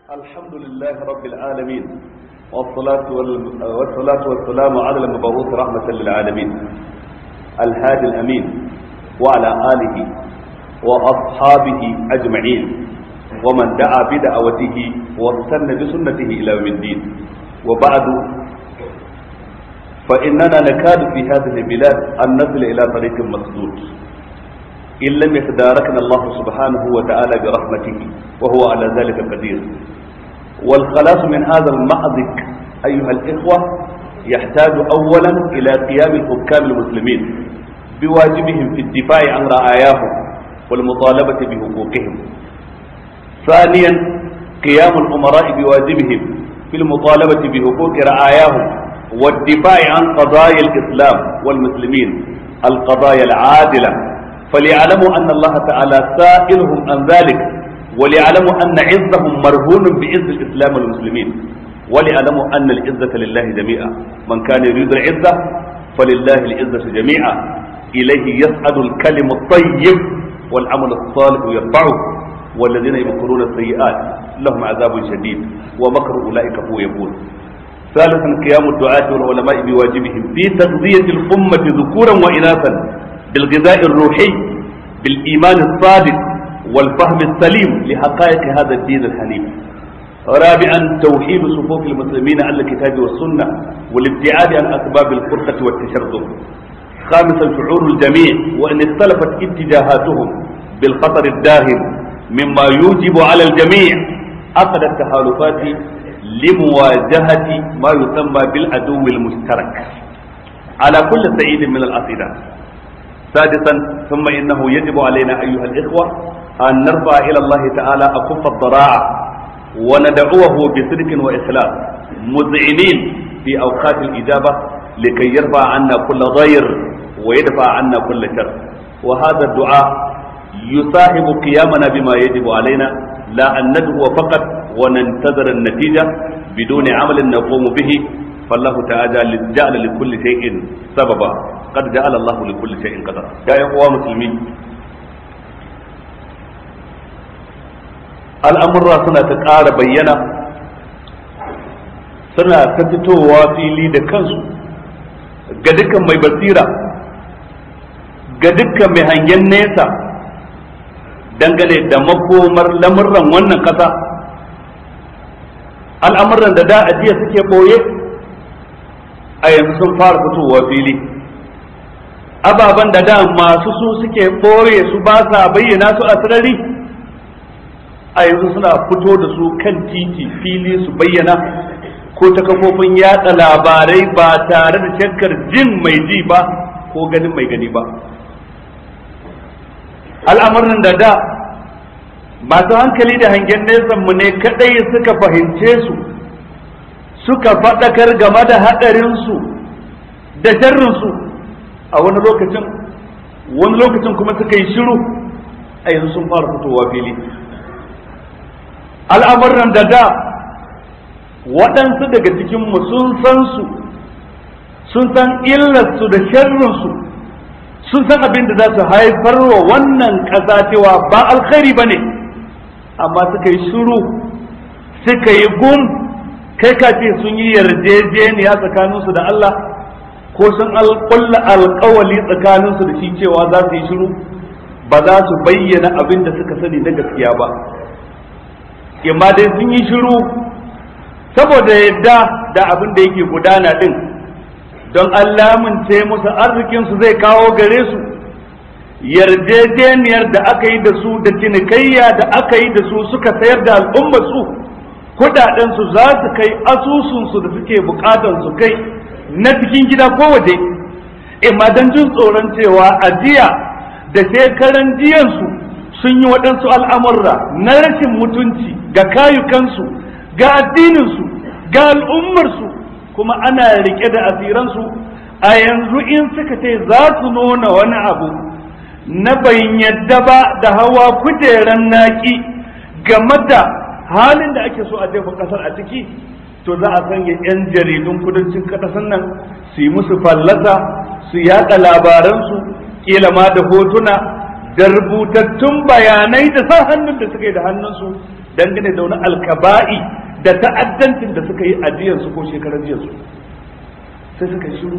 الحمد لله رب العالمين والصلاة, وال... والصلاة والسلام على المبعوث رحمة للعالمين الهادي الأمين وعلى آله وأصحابه أجمعين ومن دعا بدعوته واستنى بسنته إلى يوم الدين وبعد فإننا نكاد في هذه البلاد أن نصل إلى طريق مسدود إن لم يتداركنا الله سبحانه وتعالى برحمته وهو على ذلك قدير والخلاص من هذا المأزق أيها الإخوة يحتاج أولا إلى قيام الحكام المسلمين بواجبهم في الدفاع عن رعاياهم والمطالبة بحقوقهم ثانيا قيام الأمراء بواجبهم في المطالبة بحقوق رعاياهم والدفاع عن قضايا الإسلام والمسلمين القضايا العادلة فليعلموا أن الله تعالى سائلهم عن ذلك وليعلموا أن عزهم مرهون بعز الإسلام والمسلمين وليعلموا أن العزة لله جميعا من كان يريد العزة فلله العزة جميعا إليه يسعد الكلم الطيب والعمل الصالح يرفعه والذين يمكرون السيئات لهم عذاب شديد ومكر أولئك هو يقول ثالثا قيام الدعاة والعلماء بواجبهم في تغذية الأمة ذكورا وإناثا بالغذاء الروحي بالإيمان الصادق والفهم السليم لحقائق هذا الدين الحنيف رابعا توحيد صفوف المسلمين على الكتاب والسنة والابتعاد عن أسباب الفرقة والتشرذم خامسا شعور الجميع وأن اختلفت اتجاهاتهم بالخطر الداهم مما يوجب على الجميع عقد التحالفات لمواجهة ما يسمى بالعدو المشترك على كل سعيد من الأصيلة سادسا ثم إنه يجب علينا أيها الإخوة أن نرفع إلى الله تعالى أكف الضراعة وندعوه بصدق وإخلاص مذعنين في أوقات الإجابة لكي يرفع عنا كل ضير ويدفع عنا كل شر وهذا الدعاء يصاحب قيامنا بما يجب علينا لا أن ندعو فقط وننتظر النتيجة بدون عمل نقوم به فالله تعالى جعل لكل شيء سببا قد جعل الله لكل شيء قدرا يا اخوة مسلمين al'amurra suna ta ƙara bayyana suna ta fitowa fili da kansu ga dukkan mai basira ga dukkan mai hangen nesa dangane da makomar lamurran wannan ƙasa al'amuran da da ajiya suke ɓoye a yanzu sun fara fitowa fili ababen da da masu su suke ɓoye su ba sa bayyana su a sarari a yanzu suna fito da su kan titi fili su bayyana ko ta kafofin yatsa labarai ba tare da shakkar jin mai ji ba ko ganin mai gani ba al'amuran da da masu hankali da hangen nesa mu ne kadai suka fahimce su suka faɗakar game da haɗarinsu da sharrinsu a wani lokacin wani lokacin kuma suka yi shiru a yanzu sun fara fitowa fili al'amuran da da waɗansu daga cikinmu sun san su sun san illarsu da sharrinsu sun san abin da za su haifar wa wannan ƙasa cewa ba alkhairi ba ne amma suka yi shiru suka yi gum kai ka ce sun yi yarjejeniya tsakaninsu da Allah ko sun alƙulla alƙawali tsakaninsu da shi cewa za su yi shiru ba za su bayyana abin da suka sani na gaskiya ba imma dai sun yi shiru saboda yadda da abin da yake gudana din don Allah ce musu arzikinsu zai kawo gare su yarjejeniyar da aka yi da su da cinikayya da aka yi da su suka sayar da al'umma su kudadensu za su kai asusunsu da suke bukatan su kai na cikin gida ko waje imma don jin tsoron cewa ajiya da shekaran jiyansu sun yi waɗansu al'amurra na rashin mutunci ga kayukansu ga addininsu ga al'ummarsu kuma ana rike da asiransu a yanzu in suka ce za su nuna wani abu na bayin yadda ba da hawa kujeran naki game da halin da ake so a jefa kasar a ciki to za a sanya 'yan jaridun kudancin ƙasar nan su yi musu fallasa su yaɗa labaransu kila ma da hotuna da rubutattun bayanai da sa hannun da suka yi da hannunsu dangane da wani alkaba'i da ta'addancin da suka yi ajiyar su ko shekaran jiya su sai suka shiru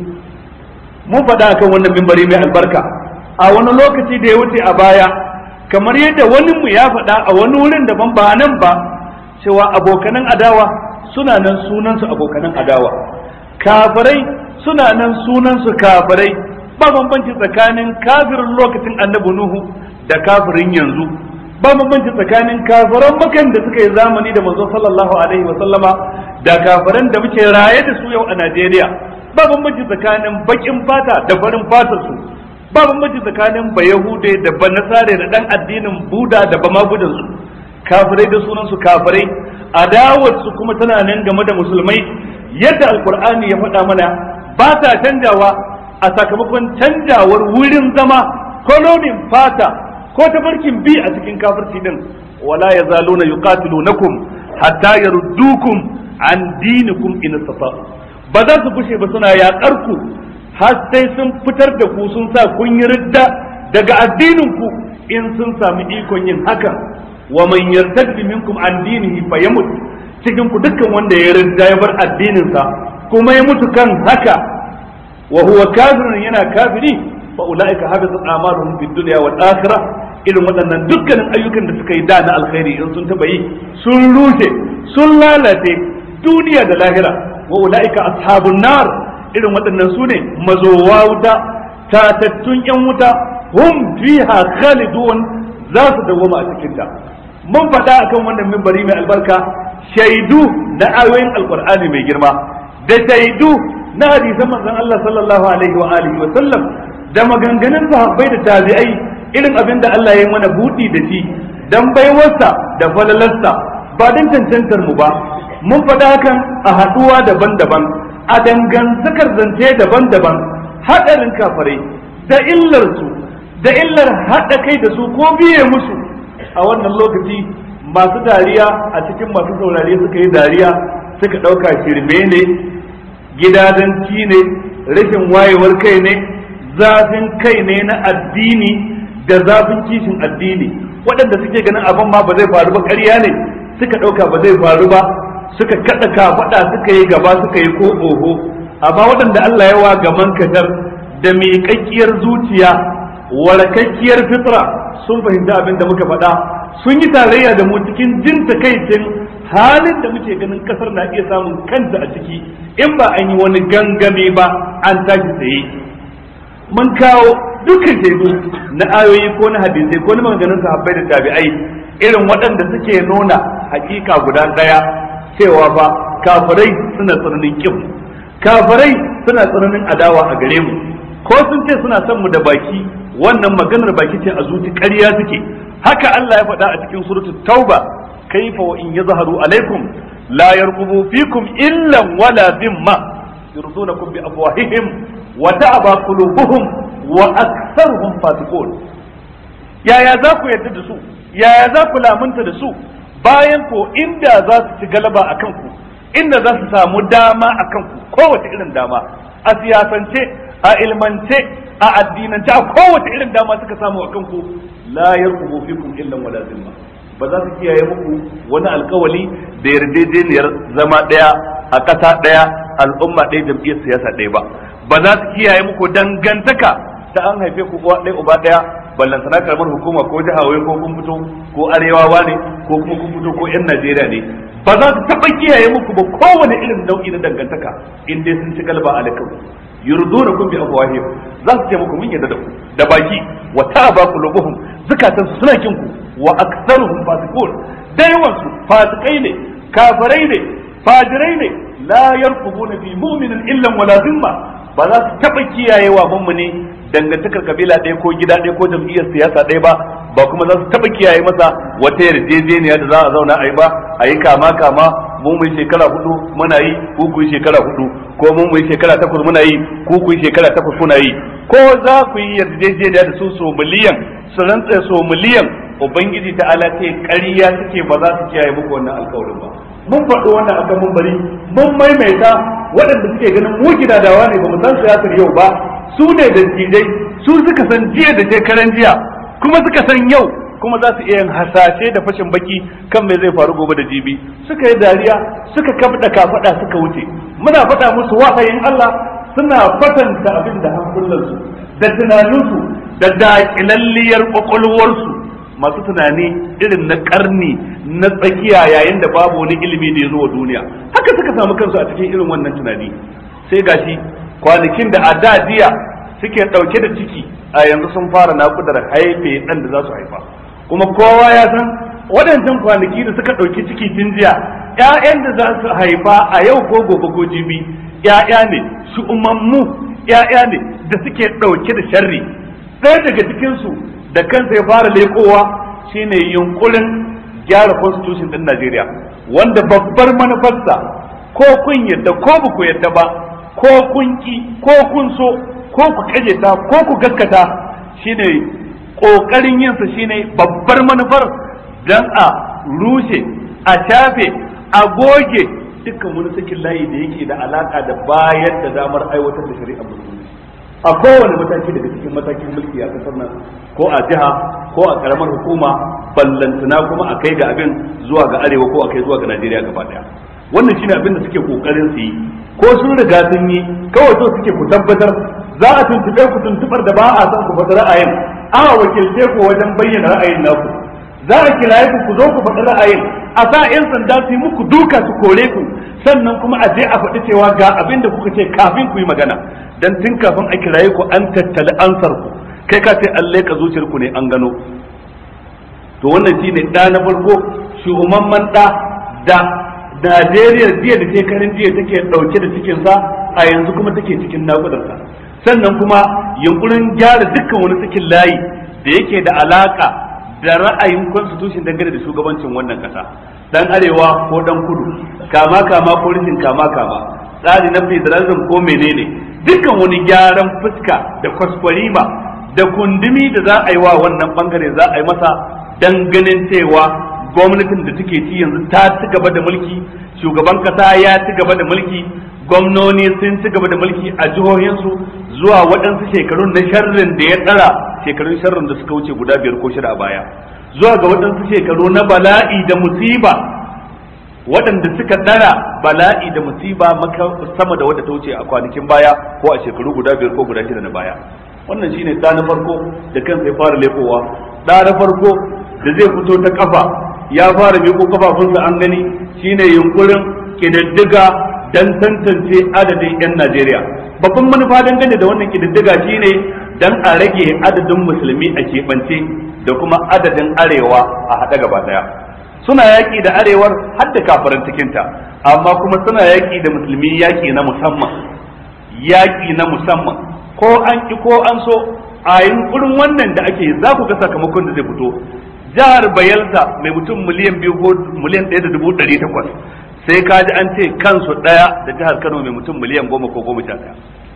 mun faɗa akan wannan mimbari mai albarka a wani lokaci da ya wuce a baya kamar yadda wani mu ya faɗa a wani wurin daban ba nan ba cewa abokanan adawa suna nan sunansu abokanan adawa kafirai suna nan sunansu kafirai ba bambanci tsakanin kafirin lokacin annabi nuhu da kafirin yanzu ba bambanci tsakanin kafiran makan da suka yi zamani da manzo sallallahu alaihi wa sallama da kafiran da muke raye da su yau a Najeriya ba bambanci tsakanin bakin fata da farin fatar su ba bambanci tsakanin bayahude da banasare da dan addinin buda da bamagudan su kafirai da sunan su kafirai adawar su kuma tana nan game da musulmai yadda alkur'ani ya faɗa mana ba ta canjawa a sakamakon canjawar wurin zama kolonin fata ko tafarkin bi a cikin kafirci din wala yazaluna yuqatilunakum hatta yaruddukum an dinikum in istata'u ba za su fushe ba suna yaƙar ku har sai sun fitar da ku sun sa kun yi ridda daga addinin ku in sun sami ikon yin hakan wa man yartaddi minkum an dinihi fayamut cikin ku dukkan wanda ya ridda ya bar addinin sa kuma ya mutu kan haka wa huwa kafirun yana kafiri fa ulaika habitat a'maluhum fid dunya wal akhirah irin waɗannan dukkanin ayyukan da suka yi da na alkhairi in sun taba yi sun rushe sun lalace duniya da lahira wa ulaika ashabun nar irin waɗannan su ne mazowa wuta tatattun yan wuta hum fiha khalidun za su dawwama a cikin ta mun faɗa akan wannan mimbari mai albarka shaidu na ayoyin alqur'ani mai girma da shaidu na hadisan manzon Allah sallallahu alaihi wa alihi wa sallam da maganganun sahabbai da tabi'ai irin abin da Allah ya yi mana buɗi da shi dan baiwarsa da falalarsa ba dan cancantar mu ba mun faɗa hakan a haɗuwa daban-daban a dangantakar zance daban-daban haɗarin kafarai da illarsu da illar haɗa kai da su ko biye musu a wannan lokaci masu dariya a cikin masu saurare suka yi dariya suka ɗauka shirme ne gidadanci ne rashin wayewar kai ne zafin kai ne na addini da zafin kishin addini waɗanda suke ganin abin ma ba zai faru ba ƙarya ne suka ɗauka ba zai faru ba suka kaɗa kafaɗa suka yi gaba suka yi ko oho amma waɗanda Allah ya wa gaman kadar da miƙaƙƙiyar zuciya warakakkiyar fitra sun fahimci abin da muka faɗa sun yi tarayya da mu cikin jin takaicin halin da muke ganin ƙasar na iya samun kanta a ciki in ba an yi wani gangame ba an tashi tsaye mun kawo dukkan shaidu na ayoyi ko na hadisai ko na maganganun sahabbai da tabi'ai irin waɗanda suke nuna hakika guda ɗaya cewa fa kafirai suna tsananin kin kafirai suna tsananin adawa a gare mu ko sun ce suna son mu da baki wannan maganar baki ce a zuci ƙarya suke haka Allah ya faɗa a cikin suratul tauba kaifa wa in yazharu alaikum la yarqubu fikum illa wala dhimma yurdunakum bi afwahihim wa ta'aba qulubuhum wa aktharuhum fasiqun yaya za ku yarda da su yaya za ku lamunta da su bayan ko inda za su ci galaba a kanku inda za su samu dama a kanku kowace irin dama a siyasance a ilmance a addinance a kowace irin dama suka samu a kanku la yarqubu fikum illa wala zimma ba za su kiyaye muku wani alkawali da yarjejeniyar zama daya a ƙasa daya al'umma ɗaya jam'iyyar siyasa ɗaya ba ba za su kiyaye muku dangantaka ta an haife ku uwa ɗaya uba ɗaya ballantana karamar hukuma ko jiha wai ko kun fito ko arewawa ne ko kuma kun fito ko yan Najeriya ne ba za su taɓa kiyaye muku ba kowane irin nau'i na dangantaka in dai sun ci galba alaikum yurduna kun bi afwahim za su ce muku mun yadda da ku da baki wa ta'aba qulubuhum zakatan su suna kin ku wa aktsaruhum fasiqun da yawan su fasikai ne kafirai ne fajirai ne la yarqubuna fi mu'minin illa wala zimma ba za su taɓa kiyayewa mummuni dangantakar kabila ɗaya ko gida ɗaya ko jam'iyyar siyasa ɗaya ba ba kuma za su taɓa kiyaye masa wata yarjejeniya da za a zauna a yi ba a yi kama kama mu mu shekara hudu muna yi ku ku shekara hudu ko mu mu shekara takwas muna yi ku ku shekara takwas kuna yi ko za ku yi yarjejeniya da su so miliyan su rantsa so miliyan ubangiji ta ala ce ƙarya suke ba za su kiyaye muku wannan alƙawarin ba mun faɗo wannan akan mun bari mun maimaita waɗanda suke ganin mu gidadawa ne ba mu san siyasar yau ba su ne da dattijai su suka san jiya da shekaran jiya kuma suka san yau kuma za su iya yin hasashe da fashin baki kan me zai faru gobe da jibi suka yi dariya suka kabda kafada suka wuce muna faɗa musu wahayin Allah suna fatanta abin da hankulansu da tunaninsu da daƙilalliyar ƙwaƙwalwarsu masu tunani irin na ƙarni na tsakiya yayin da babu wani ilimi da ya zo wa duniya haka suka samu kansu a cikin irin wannan tunani sai gashi kwanakin da a da jiya suke ɗauke da ciki a yanzu sun fara naƙudar haife ɗan da za su haifa kuma kowa ya san waɗancan kwanaki da suka ɗauki ciki tun jiya ‘ya'yan da za su haifa a yau ko gobe ko jibi ‘ya'ya ne su umammu ‘ya'ya ne da suke ɗauke da sharri ɗaya daga cikinsu da kansa ya fara lekowa shine yunkurin gyara constitution ɗin Najeriya wanda babbar manufarsa ko kun yadda ko ba ku yadda ba ko kun ki ko kun so ko ku ta ko ku gaskata shine kokarin yinsa shine babbar manufar dan a rushe a shafe a goge dukkan wani sakin layi da yake da alaka da bayar da damar aiwatar da shari'a musulunci a kowane mataki daga cikin matakin mulki a kasar nan ko a jiha ko a karamar hukuma ballantana kuma a kai ga abin zuwa ga arewa ko a kai zuwa ga najeriya gaba daya wannan shine abin da suke kokarin su yi ko sun riga sun yi kawai so suke ku tabbatar za a tuntube ku tuntubar da ba a san ku faɗi ra'ayin a wakilce ku wajen bayyana ra'ayin naku za a kiraye ku ku zo ku faɗi ra'ayin a sa 'yan sanda su yi muku duka su kore ku sannan kuma a je a faɗi cewa ga abin da kuka ce kafin ku yi magana dan tun kafin a kiraye ku an tattali ansar ku kai ka ce an leka zuciyar ku ne an gano to wannan shine ɗa na farko shugaban ɗa da Najeriya jiya da shekarun jiya take ɗauke da cikinsa a yanzu kuma take cikin naƙudarsa sannan kuma yunkurin gyara dukkan wani cikin layi da yake da alaka da ra'ayin constitution dangane da shugabancin wannan kasa dan arewa ko dan kudu kama kama ko rishin kama kama tsari na federalism ko menene dukkan wani gyaran fuska da kwaskwarima da kundumi da za a yi wa wannan bangare za a yi masa dan ganin cewa gwamnatin da take ci yanzu ta ci gaba da mulki shugaban kasa ya ci gaba da mulki gwamnoni sun ci gaba da mulki a jihohinsu zuwa waɗansu shekarun na sharrin da ya tsara shekarun sharrin da suka wuce guda biyar ko shida a baya zuwa ga waɗansu shekaru na bala'i da musiba waɗanda suka tsara bala'i da musiba sama da wadda ta wuce a kwanakin baya ko a shekaru guda biyar ko guda shida na baya wannan shine ɗa na farko da kansa ya fara lekowa ɗa na farko da zai fito ta kafa ya fara miƙo kafafunsa an gani shine yunkurin ƙididdiga dan tantance adadin 'yan Najeriya. Babban manufa dangane da wannan kididdiga shine dan a rage adadin musulmi a keɓance da kuma adadin arewa a haɗe gaba ɗaya. Suna yaƙi da arewar har da kafaran cikinta, amma kuma suna yaƙi da musulmi yaƙi na musamman. Yaƙi na musamman. Ko an ki ko an so a yunkurin wannan da ake za ku ga sakamakon da zai fito. Jihar Bayelsa mai mutum miliyan biyu ko miliyan ɗaya da dubu ɗari takwas sai ka ji an ce kansu ɗaya da jihar Kano mai mutum miliyan goma ko goma sha ɗaya.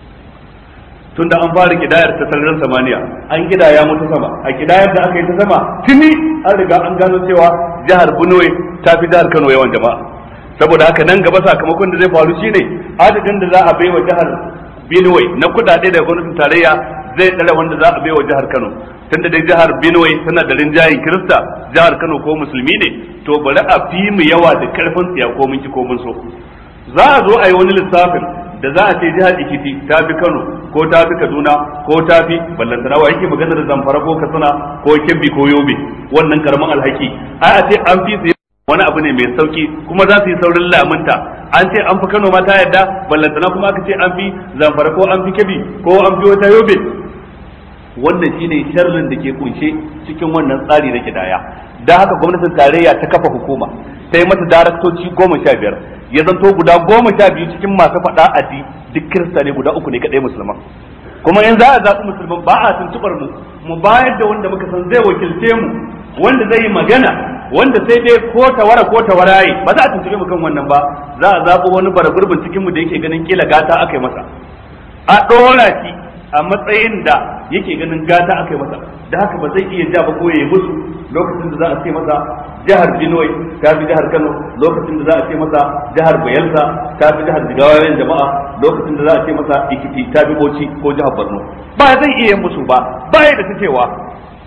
Tunda an fara kidayar ta sararin samaniya, an kidaya mutu sama, a kidayar da aka yi ta sama, tuni an riga an gano cewa jihar Benue ta fi jihar Kano yawan jama'a. Saboda haka nan gaba sakamakon da zai faru shine adadin da za a bai wa jihar Benue na kuɗaɗe daga gwamnatin tarayya zai tsare wanda za a bai wa jihar Kano. Tunda dai jihar Benue tana da rinjayen Kirista, jihar Kano ko musulmi ne, to bari a fi mu yawa da karfin tsiya ko mun ki ko mun so za a zo a yi wani lissafin da za a ce jihar Ikiti ta fi Kano ko ta fi Kaduna ko ta fi ballantana wa yake magana da Zamfara ko Katsina ko Kebbi ko Yobe wannan karamin alhaki ai a ce an fi su wani abu ne mai sauki kuma za su yi saurin lamunta an ce an fi Kano ma ta yadda ballantana kuma aka ce an fi Zamfara ko an fi Kebbi ko an fi wata Yobe wannan shine sharrin da ke kunshe cikin wannan tsari na kidaya da haka gwamnatin tarayya ta kafa hukuma ta yi mata daraktoci goma sha biyar ya zanto guda goma sha biyu cikin masu faɗa a di duk kirista ne guda uku ne kaɗai musulman kuma in za a zaɓi musulman ba a tuntuɓar mu mu bayar da wanda muka san zai wakilce mu wanda zai yi magana wanda sai dai ko tawara ko tawaraye ba za a tuntuɓe mu kan wannan ba za a zaɓi wani bara gurbin cikin mu da yake ganin kila gata aka yi masa a ɗora shi a matsayin da yake ganin gata aka yi masa da haka ba zai iya ja ba ko ya musu lokacin da za a ce masa jihar Benue ta fi jihar Kano lokacin da za a ce masa jihar Bayelsa ta fi jihar Jigawayen jama'a lokacin da za a ce masa Ikiti ta fi Bauchi ko jihar Borno ba zai iya musu ba ba ya da ta cewa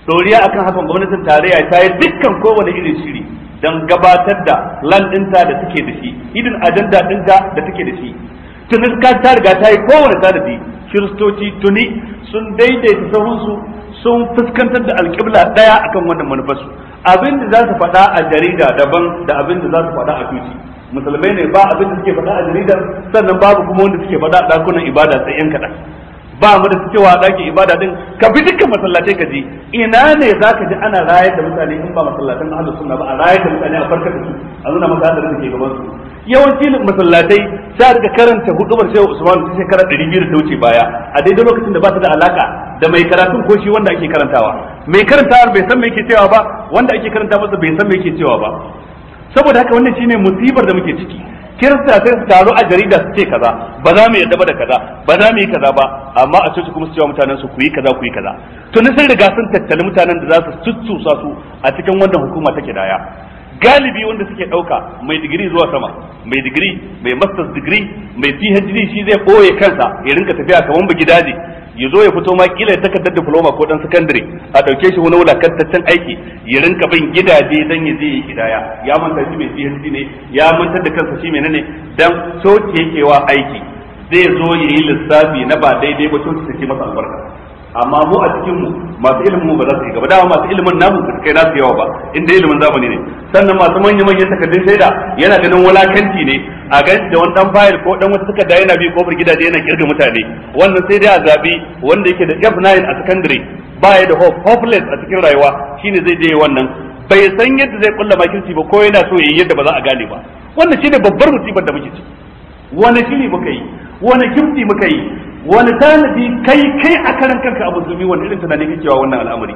doriya akan hakan gwamnatin tarayya ta yi dukkan kowane irin shiri don gabatar da plan ɗinta da take da shi hidin ajanda ɗinta da take da shi tuni ka ta riga ta yi kowane tanadi kiristoci tuni sun daidaita sahunsu sun fuskantar da alƙibla ɗaya akan wannan manufarsu abin da za su faɗa a jarida daban da abin da za su faɗa a tuci musulmai ne ba abin da suke faɗa a jaridar sannan babu kuma wanda suke faɗa a ɗakunan ibada sai yan kaɗan ba mu da cewa ɗakin ibada din ka bi dukkan masallatai ka ji ina ne za ka ji ana rayar da mutane in ba masallatan ahlus sunna ba a rayar da mutane a farkar da su a nuna masa hadarin da ke gaban su yawanci masallatai sai daga karanta hudubar shehu usman ta shekara ɗari biyu da ta wuce baya a daidai lokacin da ba ta da alaka da mai karatun ko shi wanda ake karantawa mai karantawa bai san me yake cewa ba wanda ake karanta masa bai san me yake cewa ba saboda haka wannan shine musibar da muke ciki kirista sai su taru a jarida su ce kaza ba za mu yadda ba da kaza ba za mu yi kaza ba amma a coci kuma su cewa mutanen su ku yi kaza ku yi kaza to ni sun riga sun tattali mutanen da za su tuttusa su a cikin wannan hukuma take daya galibi wanda suke ɗauka mai digiri zuwa sama mai digiri mai masters digiri mai phd shi zai ɓoye kansa ya rinka tafiya kamar ba gidaje ya zo ya fito ma kila ya takardar diploma ko dan sakandare a ɗauke shi wani wulakantaccen aiki ya rinka bin gidaje dan ya je ya kidaya ya manta shi mai phd ne ya mantar da kansa shi menene dan coci yake wa aiki zai zo ya yi lissafi na ba daidai ba coci take masa albarka amma mu a cikin mu masu ilimin mu ba za su yi gaba dama masu ilimin namu ba su kai nasu yawa ba inda ilimin zamani ne sannan masu manya manyan takardun shaida yana ganin wulakanci ne a gan da wani dan fayil ko dan wata takarda yana bi kofar gidaje yana kirga mutane wannan sai dai a zabi wanda yake da F9 a secondary baya da hope hopeless a cikin rayuwa shine zai je wannan bai san yadda zai kulla makirci ba ko yana so yayi yadda ba za a gane ba wannan shine babbar musibar da muke ciki wani shiri muka yi wani kimti muka yi wani tanadi kai kai a karan kanka a musulmi wani irin tunani kake wa wannan al'amari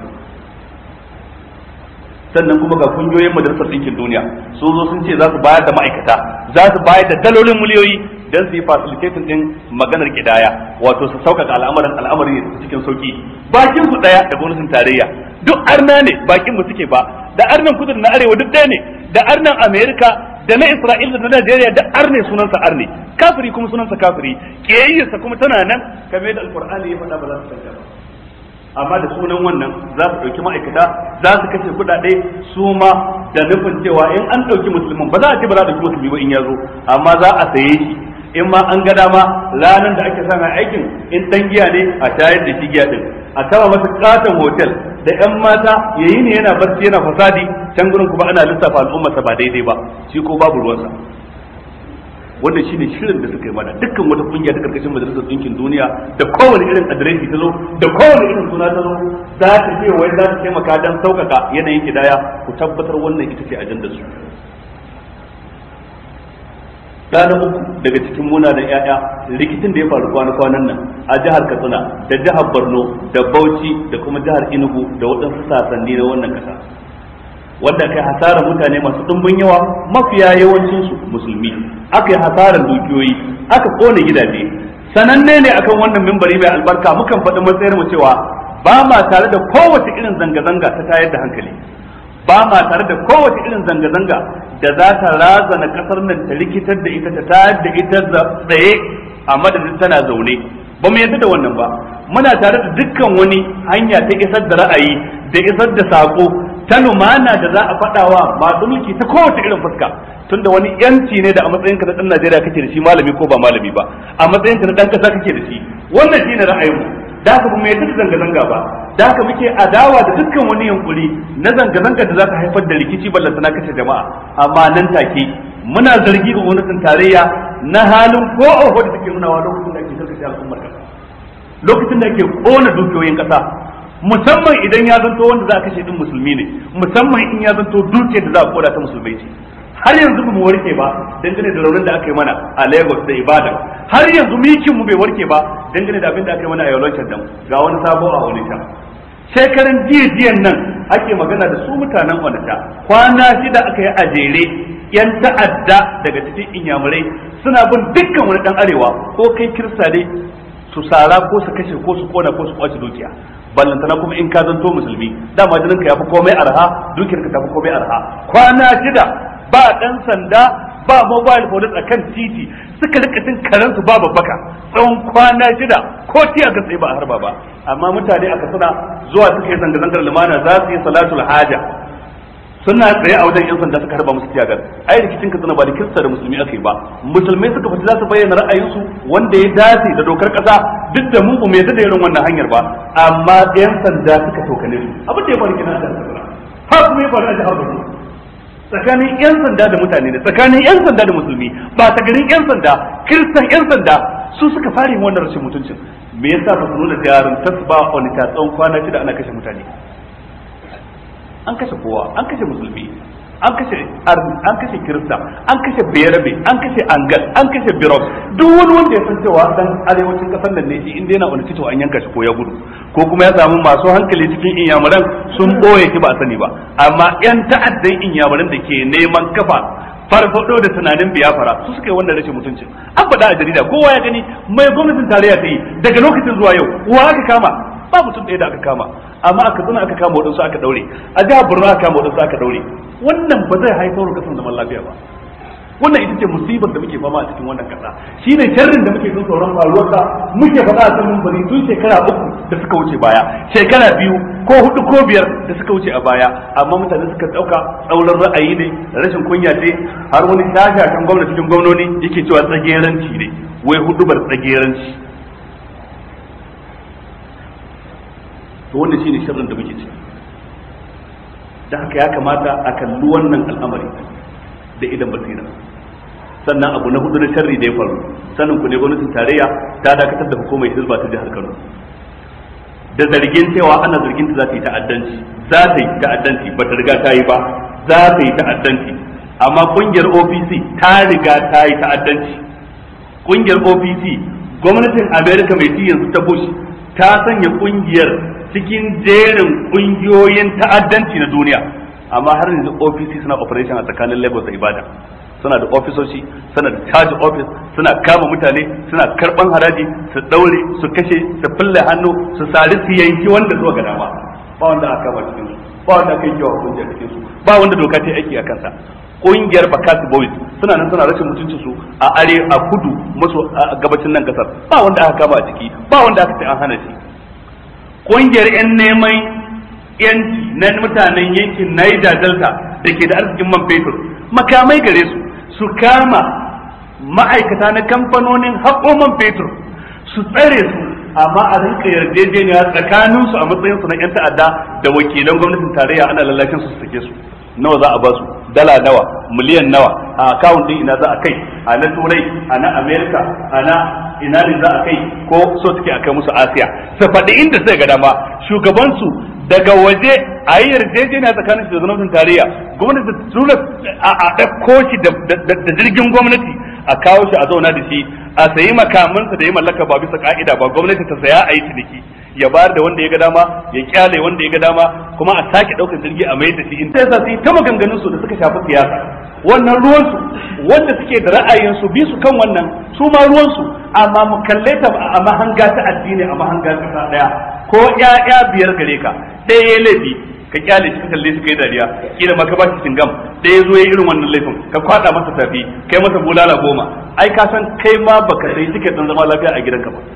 sannan kuma ga kungiyoyin majalisar ɗinkin duniya sun zo sun ce za su bayar da ma'aikata za su bayar da dalolin miliyoyi don su yi facilitating din maganar kidaya wato su sauƙaƙa al'amarin al'amari cikin sauki bakin su ɗaya da gwamnatin tarayya duk arna ne bakin mu suke ba da arnan kudu na arewa duk ɗaya ne da arnan amerika da na Isra'ila da na Najeriya da arne sunansa arne kafiri kuma sunansa kafiri kiyayyarsa kuma tana nan kamar da alqur'ani ya faɗa ba za su canja ba amma da sunan wannan za su ɗauki ma'aikata za su kashe kuɗaɗe su ma da nufin cewa in an ɗauki musulmin ba za a ce ba za a ɗauki musulmi ba in ya zo amma za a saye shi in ma an ga dama ranar da ake sana aikin in ɗan giya ne a tayar da shi giya ɗin a kama masa katon hotel da yan mata yayi ne yana barci yana fasadi can gurin kuma ana lissafa al'ummarsa ba daidai ba shi ko babu ruwansa wannan shine shirin da suka yi mana dukkan wata kungiya ta karkashin majalisar ɗinkin duniya da kowane irin adireshi ta zo da kowane irin suna ta zo za ta ce wai za ta taimaka don sauƙaƙa yanayin kidaya ku tabbatar wannan ita ce ajandar su ɗana uku daga cikin muna da ƴaƴa rikicin da ya faru kwana-kwanan nan a jihar katsina da jihar borno da bauchi da kuma jihar enugu da waɗansu sasanni na wannan ƙasa wanda kai hasarar mutane masu ɗumbin yawa mafiya yawancinsu musulmi aka yi hasarar dukiyoyi aka kone gidaje sananne ne akan wannan mimbari mai albarka mukan faɗi matsayar mu cewa ba ma tare da kowace irin zanga-zanga ta tayar da hankali ba ma tare da kowace irin zanga-zanga da za ta razana kasar nan ta rikitar da ita ta tayar da ita tsaye a madadin tana zaune ba mu yadda da wannan ba muna tare da dukkan wani hanya ta isar da ra'ayi da isar da sako ta lumana da za a faɗawa masu mulki ta kowace irin fuska tunda wani yanci ne da a matsayinka na ɗan Najeriya kake da shi malami ko ba malami ba a matsayinka na ɗan ƙasa kake da shi wannan shine ra'ayinmu da haka mu yadda zanga-zanga ba da haka muke adawa da dukkan wani yunkuri na zanga-zanga da za ta haifar da rikici ballanta na kashe jama'a amma nan take muna zargi ga gwamnatin tarayya na halin ko oho da take nunawa lokacin da ake karkashe al'ummar kasa lokacin da ake kona dukiyoyin kasa musamman idan ya zanto wanda za a kashe din musulmi ne musamman in ya zanto dukiyar da za a koda ta musulmai ce har yanzu ba mu warke ba dangane da raunin da aka yi mana a Lagos da Ibadan har yanzu mikin mu bai warke ba dangane da abin da aka yi mana a Yolocin dan ga wani sabo a Onitsha shekaran jiyan nan ake magana da su mutanen Onitsha kwana shida aka yi a jere yan ta'adda daga cikin inyamurai suna bin dukkan wani dan arewa ko kai kirista ne su sara ko su kashe ko su kona ko su kwace dukiya ballantana kuma in ka zanto musulmi dama jinin ka yafi komai arha dukiyar ka tafi komai arha kwana shida ba dan sanda ba mobile police a kan titi suka rika cin karansu ba babbaka tsawon kwana shida ko tiya ga tsaye ba a harba ba amma mutane aka suna zuwa suka yi zanga-zangar lumana za su yi salatul haja suna tsaye a wajen yan sanda suka harba musu tiyagar ai rikicin ka suna ba da kirista da musulmi aka yi ba musulmai suka fita za su bayyana ra'ayinsu wanda ya dace da dokar kasa duk da mu mai da irin wannan hanyar ba amma yan sanda suka tokane su abin da ya faru kina da har kuma ya faru a jihar Borno tsakanin yan sanda da mutane ne tsakanin yan sanda da musulmi ba ta garin yan sanda kiristan yan sanda su suka fara yin wannan rashin mutuncin me yasa ba su nuna jarin tasba wani tatsan kwana shida ana kashe mutane an kashe kowa an kashe musulmi an kashe an kashe kirista an kashe berabe an kashe angal an kashe birok duk wani wanda ya san cewa dan arewacin kasar nan ne shi inda yana wani tito an yanka shi ko ya gudu ko kuma ya samu masu hankali cikin inyamuran sun boye shi ba a sani ba amma yan ta'addan inyamuran da ke neman kafa farfado da tunanin biyafara su suka yi wannan rashin mutuncin an faɗa a jarida kowa ya gani mai gwamnatin tarayya ta yi daga lokacin zuwa yau wa aka kama ba mutum ɗaya da aka kama amma aka zuna aka kama waɗansu aka ɗaure a jihar borno aka kama waɗansu aka ɗaure wannan ba zai haifar da kasan zaman lafiya ba wannan ita ce musibar da muke fama a cikin wannan kasa shine sharrin da muke son tsoron faruwarsa muke faɗa a sanin bari tun shekara uku da suka wuce baya shekara biyu ko hudu ko biyar da suka wuce a baya amma mutane suka ɗauka tsauran ra'ayi ne rashin kunya ce har wani shashashan gwamna cikin gwamnoni yake cewa tsageranci ne wai hudubar tsageranci to wannan shine sharrin da muke ciki da haka ya kamata a kalli wannan al'amari da idan basira sannan abu na hudu na sharri da ya faru sanin ku ne gwamnatin tarayya ta dakatar da hukumar hizba ta jihar Kano da zargin cewa ana zargin ta za ta yi ta'addanci za ta yi ta'addanci ba ta riga ta yi ba za ta yi ta'addanci amma kungiyar OPC ta riga ta yi ta'addanci kungiyar OPC gwamnatin America mai ci yanzu ta Bush ta sanya kungiyar cikin jerin kungiyoyin ta'addanci na duniya amma har yanzu ofisi suna operation a tsakanin Lagos da Ibadan suna da ofisoshi suna da charge office suna kama mutane suna karban haraji su daure su kashe su fille hannu su sari su yanki wanda zuwa ga dama ba wanda aka kama cikin su ba wanda aka yi wa kungiya cikin su ba wanda doka ta aiki a kansa kungiyar Bakasi Boys suna nan suna rashin mutuncin su a are a kudu maso gabacin nan kasar ba wanda aka kama a ciki ba wanda aka ce an hana shi kungiyar 'yan neman yanci na mutanen yankin Niger Delta da ke da arzikin man fetur makamai gare su su kama ma'aikata na kamfanonin haƙo man fetur su tsare su amma a rinka yarjejeniya tsakanin su a matsayin su na 'yan ta'adda da wakilan gwamnatin tarayya ana lallashin su su sake su nawa za a ba su dala nawa miliyan nawa a akawun din ina za a kai a na turai a na america a na ina ne za a kai ko so suke a kai musu asiya su faɗi inda sai ga dama shugabansu daga waje a yi yarjejeniya tsakanin shi da gwamnatin tarayya gwamnati ta tura a ɗauko shi da jirgin gwamnati a kawo shi a zauna da shi a sayi makamansa da ya mallaka ba bisa ka'ida ba gwamnati ta saya a yi ciniki ya bayar da wanda ya ga dama ya kyale wanda ya ga dama kuma a sake ɗaukar jirgi a mai da shi in ta su yi ta maganganun su da suka shafi siyasa wannan ruwansu wanda suke da ra'ayin su bi su kan wannan su ma ruwansu amma mu kalle ta a mahanga ta addini a mahanga ta daya ko ƴaƴa biyar gare ka ɗaya ya laifi ka kyale shi ka kalle shi kai dariya kila ma ka ba shi cingam ɗaya zo ya irin wannan laifin ka kwada masa tafi kai masa bulala goma ai ka san kai ma baka sai tiket din zama lafiya a gidanka ba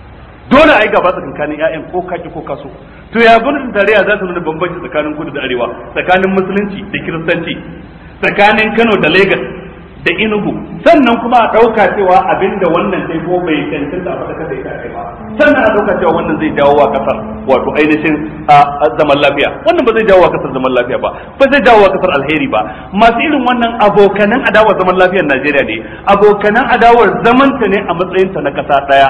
dole ai gaba tsakanin ƴaƴan ko kaki ko kaso to ya gwamnatin tarayya za ta nuna bambanci tsakanin kudu da arewa tsakanin musulunci da kiristanci tsakanin Kano da Lagos da Enugu sannan kuma a ɗauka cewa abinda wannan sai ko bai cancanta a faɗa da ita ba sannan a ɗauka cewa wannan zai jawo wa kasar wato ainihin a zaman lafiya wannan ba zai jawo wa kasar zaman lafiya ba ba zai jawo wa kasar alheri ba masu irin wannan abokanan adawar zaman lafiyar Najeriya ne abokanan adawar zamanta ne a matsayinta na ƙasa ɗaya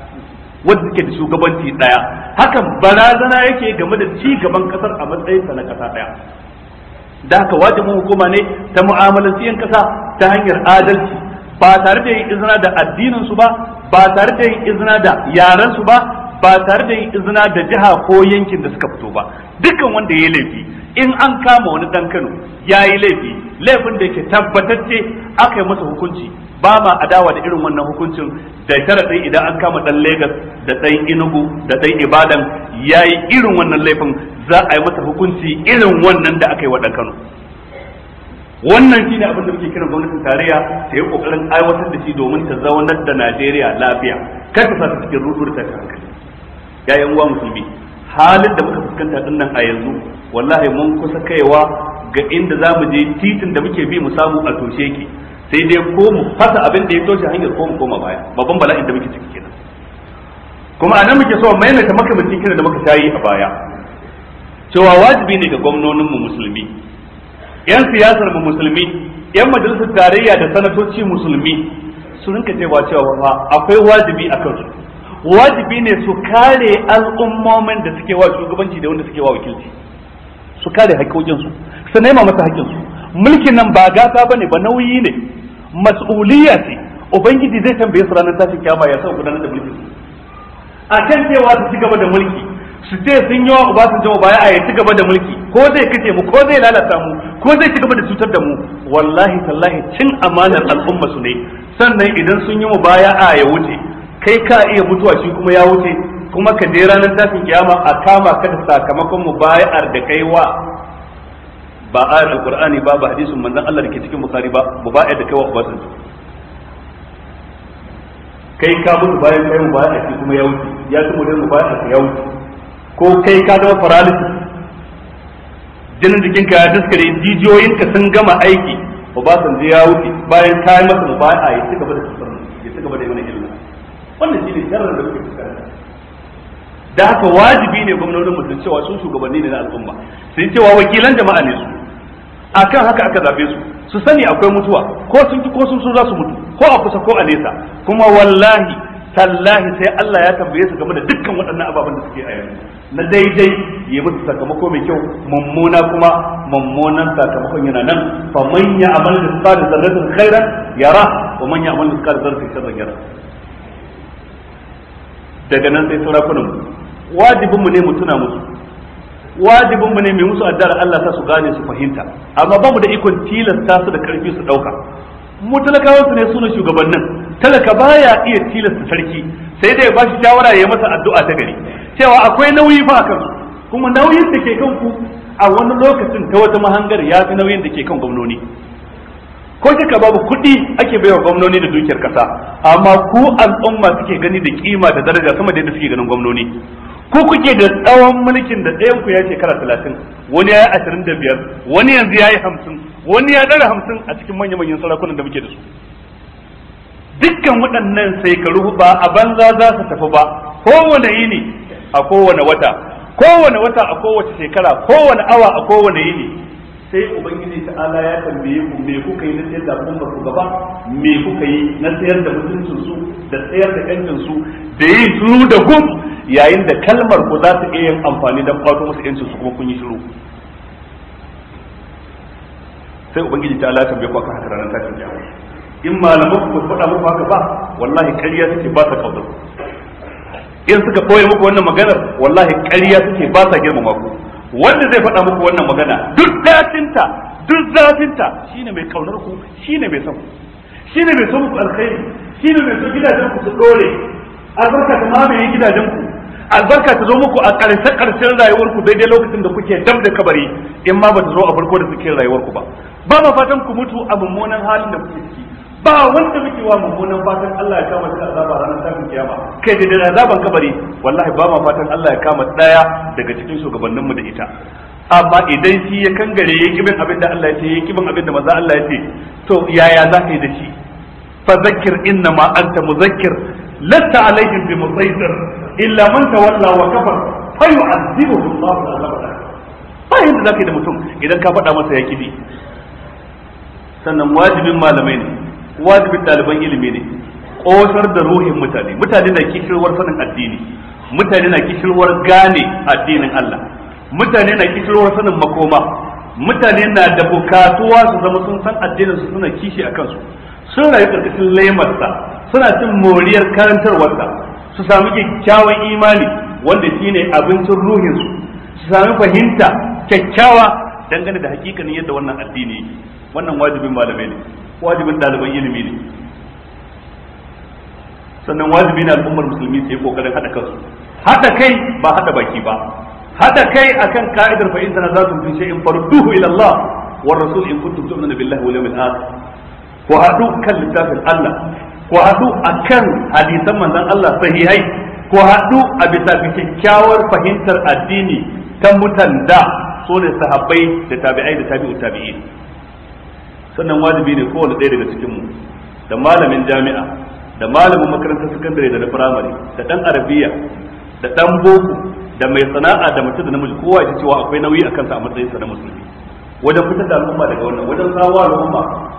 wanda suke da shugabanci ɗaya hakan barazana yake game da ci gaban kasar a matsayinta na ƙasa ɗaya da haka wajibin hukuma ne ta mu'amalanci yan kasa ta hanyar adalci ba tare da yin izina da addinin su ba ba tare da yin izina da yaran su ba ba tare da yin izina da jiha ko yankin da suka fito ba dukkan wanda ya laifi in an kama wani dan Kano ya yi laifi laifin da yake tabbatacce aka yi masa hukunci ba ma adawa da irin wannan hukuncin da sharaɗin idan an kama dan Legas da ɗan Enugu da ɗan Ibadan ya yi irin wannan laifin za a yi masa hukunci irin wannan da aka yi wa ɗan Kano wannan shine abin da muke kiran gwamnatin tarayya ta yi kokarin aiwatar da shi domin ta zaunar da Najeriya lafiya kar ta sa ta cikin rudu da tashin hankali yayan uwa musulmi halin da muka fuskanta din nan a yanzu wallahi mun kusa kaiwa ga inda za mu je titin da muke bi mu samu a toshe ki sai dai ko mu fasa abin da ya toshe hanyar ko mu koma baya babban bala'in da muke ciki kenan kuma anan muke so maimaita makamancin kiran da muka shayi a baya cewa wajibi ne ga gwamnonin mu musulmi yan siyasar mu musulmi yan majalisar tarayya da sanatoci musulmi su rinka cewa cewa fa akwai wajibi a kansu wajibi ne su kare al'ummomin da suke wa shugabanci da wanda suke wa wakilci su kare haƙƙoƙinsu su nema masa haƙƙinsu mulkin nan ba gata bane ba nauyi ne mas'uliyya ce ubangiji zai tambaye su ranar tashin kiyama ya sa gudanar da mulkin a kan cewa su ci gaba da mulki su ce sun yi wa Obasanjo baya a ya ci gaba da mulki ko zai kace mu ko zai lalata mu ko zai ci gaba da cutar da mu wallahi tallahi cin amanar al'umma su ne sannan idan sun yi mu baya a ya wuce kai ka iya mutuwa shi kuma ya wuce kuma ka je ranar tashin kiyama a kama ka da sakamakon mu bayar da kai wa ba ayar alqur'ani ba ba hadisin manzon Allah da ke cikin bukhari ba mu bayar da kai wa Obasanjo kai ka mutu bayan kai mu bayar da kuma ya wuce ya ci mu mu bayar da ya wuce ko kai ka zama paralysis jinin jikinka ya daskare jijiyoyinka sun gama aiki Obasanjo ya wuce bayan ka yi masa mubaya ya ci gaba da cutar ya ci gaba da yi mana illa wannan shine sharrin da muke fuskanta da haka wajibi ne gwamnonin mutum cewa su shugabanni ne na al'umma sai cewa wakilan jama'a ne su akan haka aka zabe su su sani akwai mutuwa ko sun ki ko sun so za su mutu ko a kusa ko a nesa kuma wallahi tallahi sai Allah ya tambaye su game da dukkan waɗannan ababen da suke a yanzu na daidai ya musu sakamako mai kyau mummuna kuma mummunan sakamakon yana nan fa man ya'mal mithqala dharratin khairan yara wa man ya'mal mithqala dharratin sharran yara daga nan sai sarakunan wajibin mu ne mu tuna musu wajibin mu ne mai musu addar Allah ta su gane su fahimta amma ba mu da ikon tilasta su da karfi su dauka mu talakawan su ne suna shugabannin talaka baya iya tilasta sarki sai dai ba shi shawara ya masa addu'a ta gari cewa akwai nauyi fa akan su kuma nauyin da ke kan ku a wani lokacin ta wata mahangar ya fi nauyin da ke kan gwamnoni ko shaka babu kuɗi ake baiwa gwamnoni da dukiyar kasa amma ku al'umma suke gani da kima da daraja sama da yadda suke ganin gwamnoni ko kuke da tsawon mulkin da ɗayan ku ya shekara talatin wani ya yi ashirin da biyar wani yanzu ya yi hamsin wani ya ɗara hamsin a cikin manya manyan sarakunan da muke da su dukkan waɗannan shekaru ba a banza za su tafi ba kowane yini a kowane wata kowane wata a kowace shekara kowane awa a kowane yini sai ubangiji ta'ala ya tambaye ku me kuka yi na sayar da al'ummar ku gaba me kuka yi na sayar da mutuncin su da sayar da yancin su da yin shiru da gum yayin da kalmar ku za su iya yin amfani don kwato musu yancin su kuma kun yi shiru sai ubangiji ta'ala ya tambaye ku akan haka ranar tashin kiyama in malaman ku su faɗa muku haka ba wallahi ƙarya suke ba sa kaudar in suka koya muku wannan maganar wallahi ƙarya suke ba sa girmama ku wanda zai faɗa muku wannan magana duk datinta duk zafinta shine mai kaunar ku shine mai son ku shine mai son ku alkhairi shine mai son gidajen ku su dore albarka ta mamaye gidajen ku albarka ta zo muku a ƙarshe ƙarshen rayuwar ku daidai lokacin da kuke dab da kabari in ma ba ta zo a farko da suke rayuwar ku ba ba ma fatan ku mutu a mummunan halin da kuke ciki ba wanda muke wa mummunan fatan Allah ya kama da azaba ranar tashin kiyama kai da azaban kabari wallahi ba ma fatan Allah ya kama daya daga cikin shugabanninmu da ita amma idan shi ya kangare ya kibin abin da Allah ya ce ya kibin abin da maza Allah ya ce to yaya za ka yi da shi fa zakkir inna ma anta muzakkir lasta alaihim bi musaytir illa man tawalla wa kafar fa yu'adhibuhu Allah azab ba yanda za ka yi da mutum idan ka faɗa masa ya kibi sannan wajibin malamai ne wajibin ɗaliban ilimi ne ƙosar da ruhin mutane mutane na kishirwar sanin addini mutane na kishirwar gane addinin Allah mutane na kishirwar sanin makoma mutane na da bukatuwa su zama sun san addinin su suna kishi a kansu sun rayu karkashin laimarsa suna cin moriyar karantarwarsa su sami kyakkyawan imani wanda shine abincin ruhinsu su sami fahimta kyakkyawa dangane da hakikanin yadda wannan addini yake wannan wajibin malamai ne wajibin ɗaliban ilimi ne sannan wajibi ne al'ummar musulmi su yi kokarin haɗa kansu haɗa kai ba haɗa baki ba haɗa kai akan ka'idar fa inna za su fi shay'in farduhu ila Allah war rasul in kuntum tu'minuna billahi wal yawmil akhir ku hadu kan littafin Allah ku hadu akan hadisan manzon Allah sahihai ku hadu a bisa kyakkyawar fahimtar addini ta mutanda so ne sahabbai da tabi'ai da tabi'u tabi'in sannan wajibi ne kowane ɗaya daga cikin mu da malamin jami'a da malamin makarantar sakandare da na firamare da dan arabiya da dan boko da mai sana'a da mace da namiji kowa ya cewa akwai nauyi a kansa a matsayin sa na musulmi wajen fitar da al'umma daga wannan wajen sawa al'umma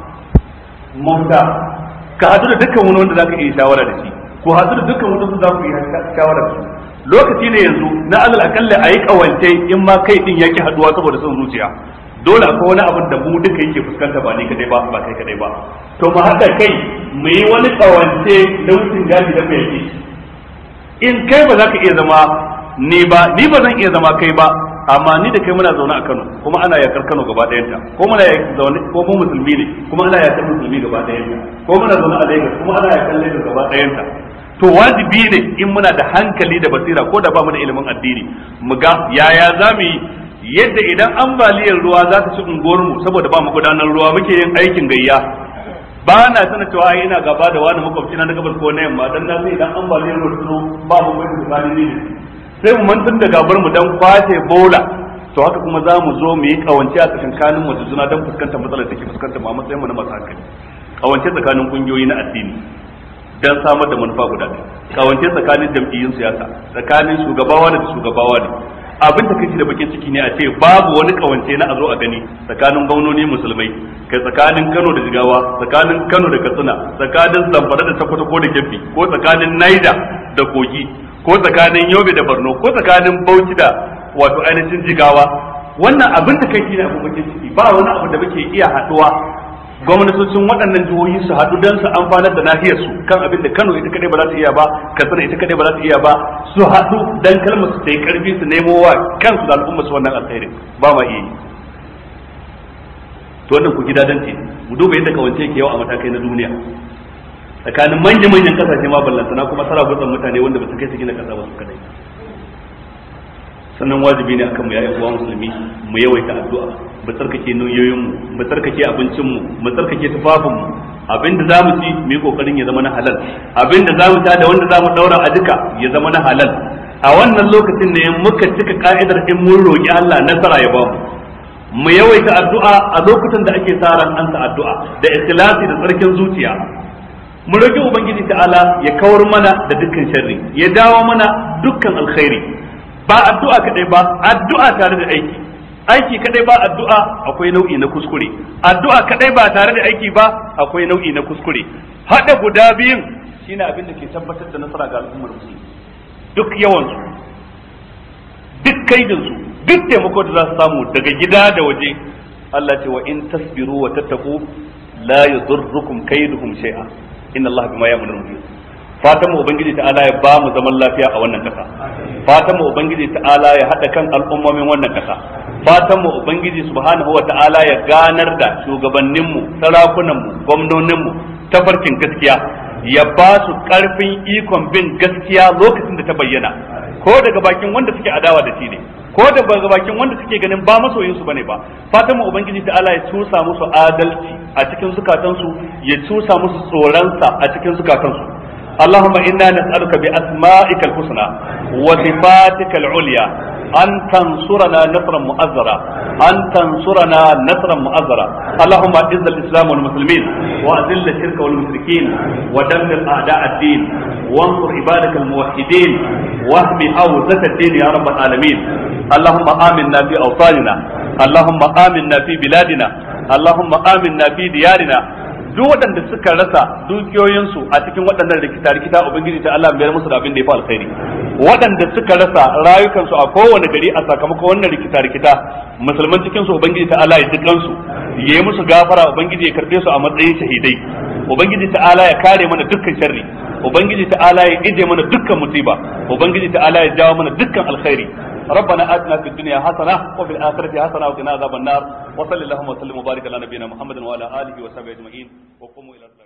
mafita ka hadu da dukkan wani wanda zaka iya shawara da shi ko hadu da dukkan wanda za ku yi shawara da su lokaci ne yanzu na alal akalla a yi kawance in ma kai din yaki haduwa saboda son zuciya dole akwai wani abin da mu duka yake fuskanta ba ni kadai ba ba kai kadai ba to mu haɗa kai mu yi wani kawance na wucin gadi da mu yake in kai ba za ka iya zama ni ba ni ba zan iya zama kai ba amma ni da kai muna zaune a Kano kuma ana yakar Kano gaba ɗayanta ko muna yakar zaune ko mu musulmi ne kuma ana yakar musulmi gaba ɗayanta ko muna zaune a Lagos kuma ana yakar Lagos gaba ɗayanta to wajibi ne in muna da hankali da basira ko da ba mu da ilimin addini mu ga yaya za mu yi yadda idan ambaliyar ruwa za ta ci unguwarmu saboda ba mu gudanar ruwa muke yin aikin gayya ba na sanar cewa ai ina gaba da wani makwabci na gabas ko na yamma dan na sai idan ambaliyar ruwa ta zo ba mu mai tsakani ne sai mu mantar da gabar mu dan kwace bola to haka kuma za mu zo mu yi kawance a tsakankanin mu juna dan fuskantar matsalar da ke fuskantar mu a matsayin mu na masu hankali kawance tsakanin kungiyoyi na addini dan samar da manufa guda ɗaya kawance tsakanin jam'iyyun siyasa tsakanin shugabawa da shugabawa ne abin da kace da bakin ciki ne a ce babu wani kawance na a zo a gani tsakanin gwamnoni musulmai kai tsakanin Kano da Jigawa tsakanin Kano da Katsina tsakanin Zamfara da Sokoto ko da Kebbi ko tsakanin Niger da Kogi ko tsakanin Yobe da Borno ko tsakanin Bauchi da wato ainihin Jigawa wannan abin da kai ne abin bakin ciki ba wani abu da muke iya haduwa gwamnatocin waɗannan jihohi su haɗu don su amfanar da nahiyar su kan abin da Kano ita kadai ba za ta iya ba Katsina ita kadai ba za ta iya ba su haɗu dan kalmar su yi karfi su nemo wa kansu da al'umma su wannan alkhairin ba ma iya yi to wannan ku gida dan ce mu duba yadda kawance ke yau a matakai na duniya tsakanin manya manyan kasashe ma ballantana kuma sarabutsan mutane wanda ba su kai su gina kasa ba su kadai sannan wajibi ne akan mu ya uwa musulmi mu yawaita addu'a mu tsarkake nauyoyin mu mu tsarkake abincin mu mu tsarkake tufafin mu abinda zamu ci mu yi kokarin ya zama na halal abinda zamu ta da wanda zamu daura a duka ya zama na halal a wannan lokacin ne muka cika ka'idar in mun roki Allah nasara ya bamu mu yawaita addu'a a lokutan da ake sa ran an addu'a da ikhlasi da tsarkin zuciya mu roki ubangiji ta'ala ya kawar mana da dukkan sharri ya dawo mana dukkan alkhairi ba addu'a kadai ba addu'a tare da aiki aiki kadai ba addu'a akwai nau'i na kuskure addu'a kadai ba tare da aiki ba akwai nau'i na kuskure hada guda biyun shine abin da ke tabbatar da nasara ga al'ummar musulmi duk yawan su duk kaidin su duk taimako da za su samu daga gida da waje Allah ce wa in tasbiru wa tattaqu la yadurrukum kaiduhum shay'a inna Allah bima ya'malun muhit fatan mu ubangiji ta'ala ya ba mu zaman lafiya a wannan kasa fatan mu ubangiji ta'ala ya hada kan al'ummomin wannan kasa fatan mu ubangiji subhanahu wa ta'ala ya ganar da shugabannin mu sarakunan mu gwamnonin mu tafarkin gaskiya ya ba su karfin ikon bin gaskiya lokacin da ta bayyana ko daga bakin wanda suke adawa da shi ne ko daga bakin wanda suke ganin ba masoyin su bane ba fatan mu ubangiji ta'ala ya cusa musu adalci a cikin zukatansu ya cusa musu tsoronsa a cikin zukatansu اللهم إنا نسألك بأسمائك الحسنى وصفاتك العليا أن تنصرنا نصرا مؤزرا أن تنصرنا نصرا مؤزرا اللهم أعز الإسلام والمسلمين وأذل الشرك والمشركين ودمر أعداء الدين وانصر عبادك الموحدين واهم حوزة الدين يا رب العالمين اللهم آمنا في أوطاننا اللهم آمنا في بلادنا اللهم آمنا في ديارنا duk waɗanda suka rasa dukiyoyinsu a cikin waɗannan rikita-rikita ubangiji ta Allah biyar musu da abin da ya fi alkhairi waɗanda suka rasa rayukansu a kowane gari a sakamakon wannan rikita-rikita musulman cikin su ubangiji ta Allah ya ji kansu ya yi musu gafara ubangiji ya karbe su a matsayin shahidai ubangiji ta Allah ya kare mana dukkan sharri ubangiji ta Allah ya ije mana dukkan musiba ubangiji ta Allah ya jawo mana dukkan alkhairi ربنا آتنا في الدنيا حسنة وفي الآخرة حسنة وقنا عذاب النار وصلى اللهم وسلم وبارك على نبينا محمد وعلى آله وصحبه أجمعين وقوموا إلى الصلاة